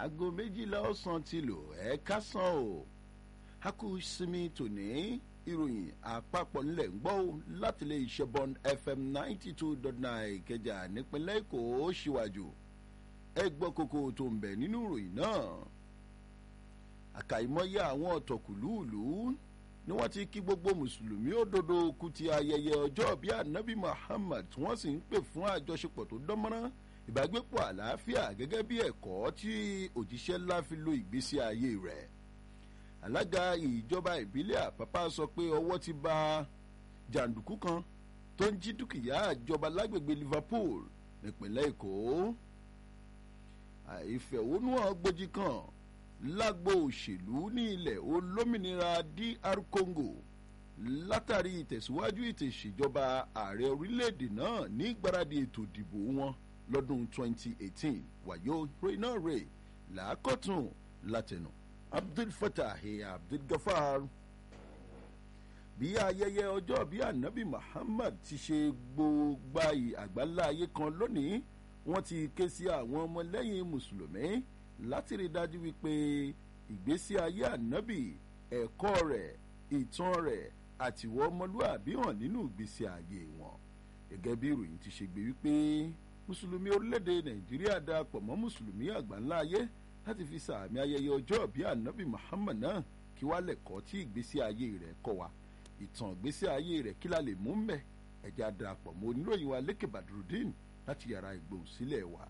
aago méjìlá ọ̀sán ti lò ẹ̀ kásán o a kú sinmi tòní ìròyìn àpapọ̀ nílẹ̀ ń gbọ́ láti lè ṣe bond fm ninety two dot nine ìkẹjà nípínlẹ̀ èkó síwájú ẹ gbọ́ kókó tó ń bẹ̀ nínú ìròyìn náà àkàìmọye àwọn ọ̀tọ̀kùlúùlú ni wọ́n ti kí gbogbo mùsùlùmí òdodo kú ti ayẹyẹ ọjọ́ bí anabi muhammad tí wọ́n sì ń pè fún àjọṣepọ̀ tó dánmọ́rán ìbágbépọ̀ àlàáfíà gẹ́gẹ́ bí ẹ̀kọ́ tí òjíṣẹ́ ńlá fi lo ìgbésí ayé rẹ̀ alága ìjọba ìbílẹ̀ àpápá sọ pé ọwọ́ ti ba jàǹdùkú kan tó ń jí dúkìá ìjọba lágbègbè liverpool nípínlẹ̀ èkó àìfẹ̀hónúhàn gbòjì kan lágbo òṣèlú ní ilẹ̀ olómìnira dr congo látàrí ìtẹ̀síwájú ìtẹ̀síjọba ààrẹ orílẹ̀-èdè náà ní gbáradì ètò ìdìbò wọn lọ́dún 2018 wàyó reyna ray làákọ̀tún látẹnu abdul fatah abdul gafar bí ayẹyẹ ọjọ́ bí anabi muhammad ti ṣe gbogbo àgbáńlá ayé kan lónìí wọ́n ti ké sí àwọn ọmọlẹ́yìn mùsùlùmí láti rí dájú wípé ìgbésí ayé ànábì ẹ̀kọ́ rẹ̀ ìtàn rẹ̀ àtiwọ́ ọmọlúàbí hàn nínú ìgbésí ayé wọn gẹ́gẹ́ bí ìròyìn ti ṣe gbé wípé mùsùlùmí orílẹ̀-èdè nàìjíríà darapọ̀ mọ́ mùsùlùmí àgbáńlá ayé láti fi sàmì ayẹyẹ ọjọ́ bí ànábì muhammad náà kí wá lẹ̀kọ́ tí ìgbésí ayé rẹ̀ kọ́ wa ìtàn ìgbésí ayé rẹ̀ kí la lè mú mbẹ́ ẹ̀já darapọ̀ mọ́ oníròyìn wa lékè badrudeen láti yàrá ìgbòhùnsílẹ̀ wa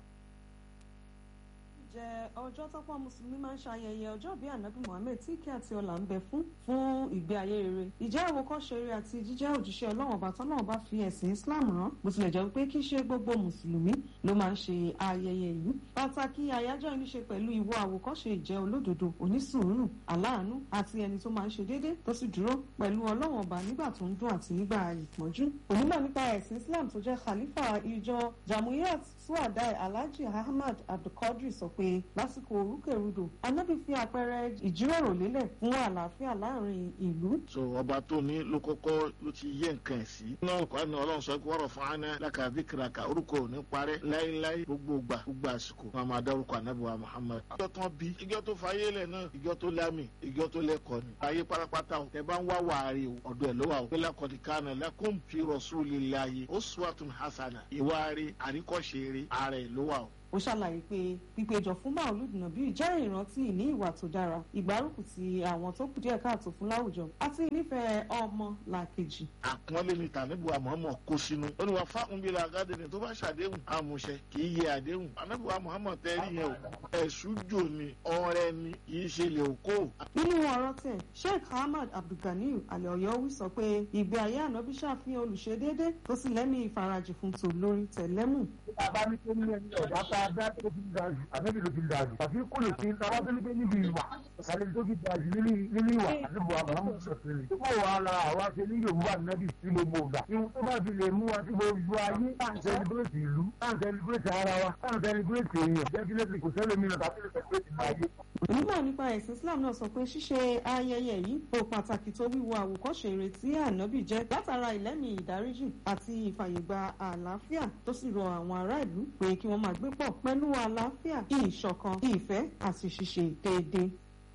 jẹ́ ọjọ́ tọ́pọ̀ mùsùlùmí máa ń ṣayẹyẹ ọjọ́ bíi ànábì muhammed tí kí àti ọlà ń bẹ fún fún ìgbé ayé rere ìjẹ́ àwòkọ́ṣe rere àti jíjẹ́ òjíṣẹ́ ọlọ́run ọba tọ́lọ́run bá fi ẹ̀sìn islam rán bó tilẹ̀ jẹ́ pé kí ṣe gbogbo mùsùlùmí ló máa ń ṣe ayẹyẹ yìí pàtàkì àyájọ́ yìí ní ṣe pẹ̀lú ìwọ àwòkọ́ṣe ìjẹ́ olódodo onísùúrù aláàánú àti ẹni tó máa ń ṣe déédé tó sì dúró pẹ̀lú ọlọ́run ọba nígbà tó ń dún àti nígbà ìpọ́njú onímọ̀ nípa ẹ̀sìn islam tó jẹ́ khalifa ìjọ jamuyat suwadai alhaji ahmad abdulkadir sọ pé pé lásìkò orúkèrúdò anábì fi àpẹẹrẹ ìjíròrò lélẹ̀ fún àlàáfíà láàrin ìlú. so ọba tó ní ló kọ́kọ́ ló ti yé nǹkan ẹ̀ sí. náà kọ́ ni ọlọ́run sọ pé wọ́rọ̀ fún aná lákà bíkìràkà orúkọ ò ní parẹ́ láéláé gbogbo gbà gbogbo àsìkò wọn máa dárúkọ anábì wa muhammad. ìjọ tán bí ìjọ tó fayé lẹ̀ náà ìjọ tó lámì ìjọ tó lẹ́kọ̀ọ́ ni. ayé pátápátá o tẹ bá ń wá wàárí o ọ̀dọ̀ ẹ̀ ló wà o. pé lakọ̀dí kánà lakum fi rasulillahi uswatun hasana ìwárí àríkọ́ṣe ààrẹ ló wà o ó ṣàlàyé pé pípéjọ fún maulud nabi jẹ́ ìrántí ìní ìwà tó dára ìgbárùkù ti àwọn tó kù díẹ̀ káàtó fún láwùjọ àti nífẹ̀ẹ́ ọmọ làkejì. àpọ́nlé ni tànẹ́bù àmọ́mọ́ kó sínú ó ní wàá fáwọn bíi làgádé ni tó bá ṣàdéhùn àmúṣẹ kì í yẹ àdéhùn ànábì wa muhammed tẹ́rí yẹn o ẹ̀sùn jò ní ọrẹ ni kì í ṣe lè kó. nínú ọ̀rọ̀ tẹ̀ sheikh ahmad abdulganiyu alẹ́ọ̀yọ́wí sọ pé ìgbé ayé ànábì ṣàfihàn olùṣedéédé tó sì lẹ́mí ìfarajì fún tòlórí tẹ̀lẹ́mù. bàbá mi tó ní ẹni ọ̀dà tá dá tó fi ń da jù àbẹ́bí ló fi ń da jù àfi kó lè fi ta wá tó ní pé níbi ìwà kàlẹ́ tó fi da jù nínú ìwà àdébò àbámu sọ̀tẹ̀lẹ̀. tó bọ̀ wà la àwa ṣe ní yorùbá nẹ́bí sí gbogbo ìgbà. ìwọ tó bá fi lè mú wa sí gbogbo ayé tá à ń sẹlẹbírẹ̀tì ìlú tá à ń sẹlẹbírẹ̀tì ara wa tá à ń sẹlẹbírẹ̀tì èèyàn jẹ́kílẹ́sì kò sẹ́lẹ̀mí lọ tàbí sẹlẹbírẹ̀tì ayé. onímọ̀ nípa ẹ̀sìn islam náà sọ pé ṣíṣe ayẹyẹ yìí ó pàtàkì tó wíwo àwòkọ́ṣe ìrètí ànábì jẹ́ látara ìlẹ́mì ìdáríjì àti ìfàyègbà àlàáfíà tó sì rọ àwọn ará ìlú pé kí wọ́n máa gbé pọ̀ pẹ̀lú àlàáfíà ìṣọ̀kan ìfẹ́ àti ṣíṣe déédéé.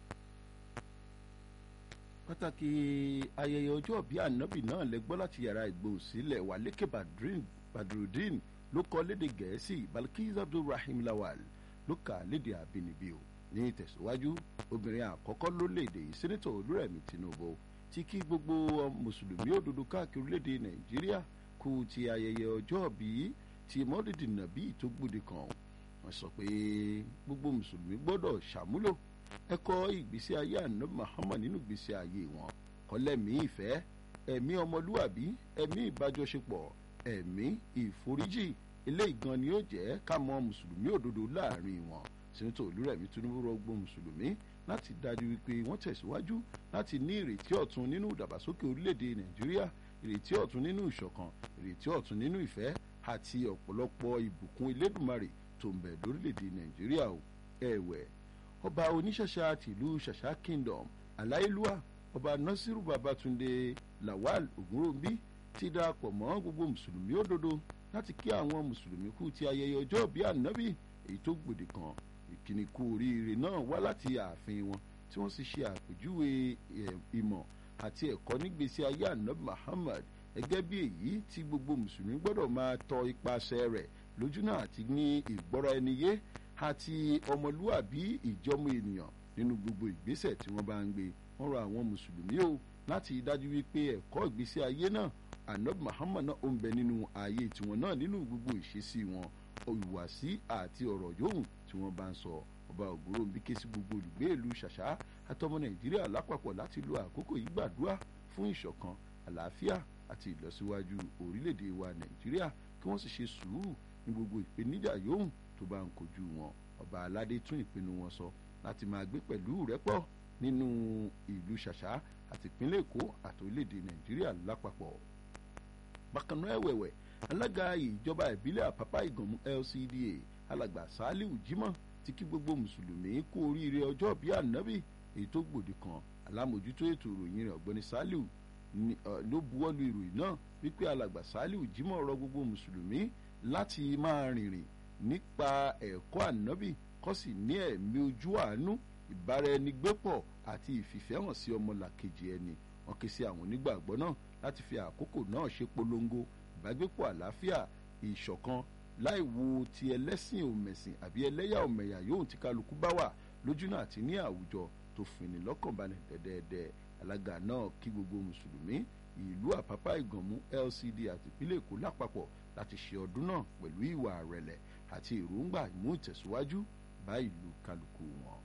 pàtàkì ayẹyẹ ọjọ́ bí ànábì náà lẹ́gbọ́ láti yàrá ìgbòhùnsílẹ̀ wà lékè badrudeen ló kọ́ léde gẹ̀ẹ́sì balkis abdulrahim lawal ló kà á léde àbínibí o ní ìtẹ̀síwájú obìnrin àkọ́kọ́ lórílẹ̀‐èdè yìí sẹ́nẹ́tọ̀ olúrẹ̀mí tinubu ti kí gbogbo mùsùlùmí òdodo káàkiri orílẹ̀‐èdè nàìjíríà kú ti ayẹyẹ ọjọ́ bí ti mọ́lídì nàbí tó gbòde kan wọ́n sọ pé gbogbo mùsùlùmí gbọ́dọ̀ ṣàmúlò ẹ̀kọ́ ìgbésí ayé ànábì muhammad nínú ìgbésí ayé wọn kọ́lẹ́mí ìfẹ́ ẹ̀mí ọmọlúwàbí ẹ̀mí ìbájọṣepọ̀ ẹ̀mí ìforíjì eléyìí gan ni yóò jẹ́ ká mọ mùsùlùmí òdodo láàrin wọn sẹ́ńtò olúrẹ̀mí tinubu rọgbọ mùsùlùmí láti dájú wípé wọ́n tẹ̀síwájú láti ní ìrètí ọ̀tun nínú ìdàgbàsókè orílẹ̀-èdè nàìjíríà ìrètí ọ̀tun nínú ìṣọ̀kan ìrètí ọ̀tun nínú ìfẹ́ àti ọ̀pọ̀lọpọ̀ ìbùkún elédùnmarè tó ń bẹ lórílẹ̀‐èdè nàìjíríà o ẹ̀wẹ̀ ọba oníṣẹ̀ṣà tìlú ṣàṣà kingdom aláìlúwà ọba nasiru babatunde lawal ogunrobi ti darapọ̀ mọ́ gbogbo mùsùlùmí òdodo láti kí àwọn mùsùlùmí kú ti ayẹyẹ ọjọ́ bíi ànábì èyí tó gbòde kan ìkíni kú oríire náà wá láti ààfin wọn tí wọ́n sì ṣe àpèjúwe ìmọ̀ àti ẹ̀kọ́ nígbésí ayé anabi muhammad gẹ́gẹ́ bí èyí tí gbogbo mùsùlùmí gbọ́dọ̀ máa tọ ipasẹ̀ rẹ̀ lójúnà àti ní ìgbọ́ra ẹni yé àti ọmọlúwàbí ìjọmọ ènìyàn nínú gbogbo ìgbésẹ̀ tí wọ́n bá ń gbé wọ́n rọ àwọn mùsùlùmí o láti dájú wípé ẹ̀kọ́ ìgbésí ayé náà anabi muhammad náà ó ń bẹ nínú ayé tiwọn náà nínú gbogbo ìṣesí wọn ìhùwàsí àti ọ̀rọ̀ yòówù tí wọ́n bá ń sọ ọba ògbóró ń bí ké sí gbogbo olùgbé ìlú ṣàṣà àtọmọ nàìjíríà lápapọ̀ láti lo àkókò yìí gbàdúrà fún ìṣọ̀kan àlàáfíà àti ìlọsíwájú orílẹ̀-èdè wa nàìjíríà kí wọ́n sì ṣe sùúrù ní gbogbo ìpèníjà yòówù tó bá ń kojú wọn ọba aládé tún ìpinnu wọn sọ láti máa gbé pẹ̀lú rẹ́pọ̀ nínú ìlú ṣàṣà àti ìpínlẹ̀ èkó àti orílẹ̀-èdè nàìjíríà lápapọ̀ bákan náà ẹ̀wẹ̀wẹ̀ alága ìjọba ìbílẹ̀ àpápá ìgànmú lcda alàgbà saliu jimoh ti kí gbogbo mùsùlùmí kú oríire ọjọ́ bíi ànábì èyí tó gbòde kan alámòjútó ètò ìròyìn rẹ̀ ọ̀gbẹ́ni saliu ló buwọ́lu ìròyìn náà wípé alàgbà saliu jimoh rọ gbogbo mùsùlùmí láti máa rìnrìn nípa ẹ̀kọ́ ànábì kó sì ní ẹ̀mí ojú àánú ìbáraẹnigbépọ̀ àti ìfìfẹ́hàn sí ọmọlàkejì ẹni wọn ké sí àwọn onígbàgbọ́ náà láti fi àkókò náà ṣe polongo ìbágbépọ̀ àlàáfíà ìṣọ̀kan láì wo ti ẹlẹ́sìn òmẹ̀sìn àbí ẹlẹ́yà òmẹ̀yà yóò ti kálukú bá wà lójúnà àti ní àwùjọ tó fìní lọ́kànbalẹ̀ dẹ́dẹ́dẹ́ alága náà kí gbogbo mùsùlùmí ìlú àpápá ìgànmú lcd àti ìpínlẹ̀ èkó lápapọ̀ láti ṣe ọdún náà pẹ̀lú ìwà àrẹ̀lẹ̀ àti èròǹgbà ìmú ìtẹ̀síwájú bá ìlú kálukú wọn.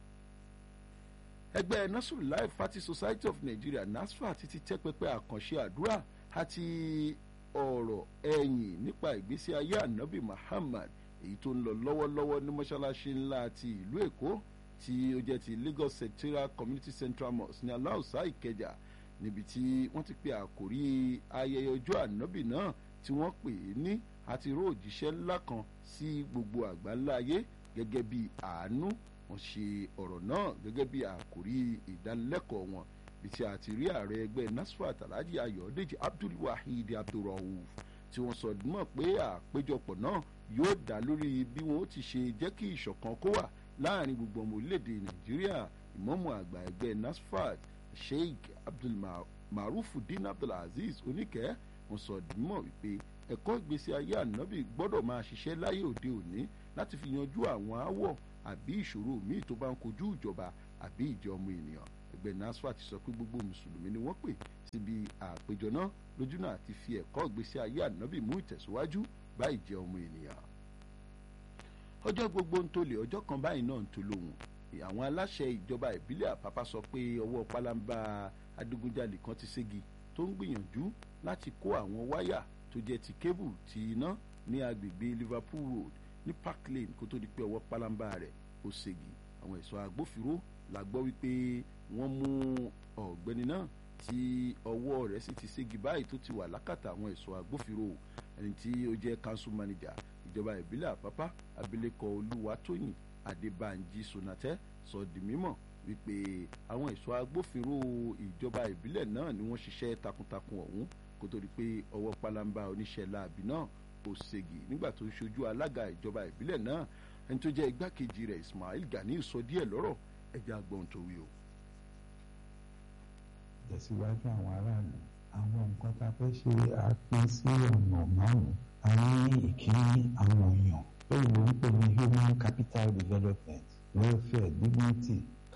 ẹgbẹ́ nasrullah fati society of nigeria nasfa ti ti tẹ́ pẹpẹ àkànṣe àdúrà àti ọ̀rọ̀ ẹ̀yìn nípa ìgbésí ayé ànábì muhammad èyí tó ń lọ lọ́wọ́lọ́wọ́ ní mọ́ṣáláṣí ńlá ti ìlú èkó tí ó jẹ́ ti lagos secretarial community central mosque ní aláùsá ìkẹjà níbi tí wọ́n ti pe àkórí ayẹyẹ ọjọ́ ànábì náà tí wọ́n pè é ní àti ró òjíṣẹ́ ńlá kan sí gbogbo àgbáńlá ayé gẹ́gẹ́ bí àánú wọ́n ṣe ọ̀rọ̀ náà gẹ́gẹ́ bí àkórí ìdánilẹ́kọ̀ọ́ wọn bí tí a ti rí ààrẹ ẹgbẹ́ nasfat alhaji ayọ̀dèjì abdulwaheed abdulrahuf tí wọ́n sọ mọ̀ pé àpéjọpọ̀ náà yóò dá lórí bí wọ́n ti ṣe jẹ́ kí ìṣọ̀kan kó wà láàrin gbogbo ọmọ orílẹ̀-èdè nàìjíríà ìmọ̀mù àgbà ẹgbẹ́ nasfat sheikh abdulmarufudin abdulaziz oníkẹ́ wọ́n sọ mọ̀ wípé ẹ̀kọ́ ìgbésí ayé ànábì gbọ́dọ̀ máa ṣiṣẹ́ láyé òde òní láti fi yanjú àwọn aáwọ̀ àbí ìṣòro míì tó bá ń kojú ìjọba àbí ìjọ ọmọ ènìyàn ẹgbẹ́ nasfa ti sọ pé gbogbo mùsùlùmí ni wọ́n pè síbi àpéjọ náà lójúnà àti fi ẹ̀kọ́ ìgbésí ayé ànábì mú ìtẹ̀síwájú bá ìjẹ́ ọmọ ènìyàn. ọjọ́ gbogbo ń tolè ọjọ́ kan báyìí náà ń to lóhùn àwọn aláṣẹ ìjọba ìbílẹ̀ àpápá sọ pé ọwọ́ pálábá adigunjalè kan ti ségi tó ń gbìyànjú láti kó àwọn wáyà tó jẹ́ ti kébù ti iná ní agbègbè liverpool road ní park lane kó tó di pé ọwọ́ pálábá rẹ̀ ó ségi àwọn ẹ̀ṣọ́ agbófinró la gbọ́ wípé wọ́n mú ọ̀gbẹ́ni náà tí ọwọ́ rẹ̀ sì ti ségi báyìí tó ti wà lákàtà àwọn ẹ̀ṣọ́ agbófinró ẹni tí ó jẹ́ council manager ìjọba ìbílẹ̀ àpápá abilékọ olúwatóyìn adébánjí sonatẹ́ sọ di mímọ̀ wípé àwọn ẹ̀ṣọ́ agbófinró ìjọba ìbílẹ̀ náà ni wọ́n ṣiṣẹ́ takuntakun ọ̀hún kó tó di pé ọwọ́ pálábá oníṣẹ́ láabi náà ó ségi nígbà tó ń ṣojú alága ìjọba ìbílẹ̀ náà ẹni tó jẹ́ igbákejì rẹ̀ ismail gani sọ díẹ̀ lọ́rọ̀ ẹja gbọ́n tó wí o. tẹ̀síwájú àwọn aráàlú àwọn nǹkan tá a fẹ́ ṣe àpín sí ọ̀nà márùn-ún a ní ìkíní àwọn èèyàn lóyìnbó ń pè ní human capital development welfare dignity.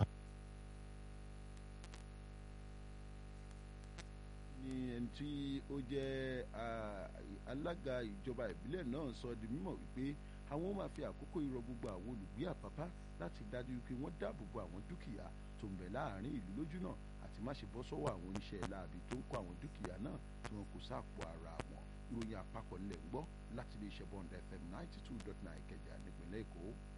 ní ẹni tí ó jẹ́ alága ìjọba ìbílẹ̀ náà sọ di mímọ̀ wípé àwọn máa fi àkókò ìrọ̀ gbogbo àwọn olùgbé àpápá láti dájú wípé wọ́n dáàbò bo àwọn dúkìá tó ń bẹ láàrin ìlú lójú náà àti má ṣe bọ́ sọ́wọ́ àwọn oníṣẹ́ láabi tó ń kó àwọn dúkìá náà tí wọn kò sáàpò ara wọn ìròyìn àpapọ̀ nílẹ̀ ń gbọ́ láti ilé iṣẹ́ bond fm ninety two dot nine kẹjà nípìnlẹ̀ èkó.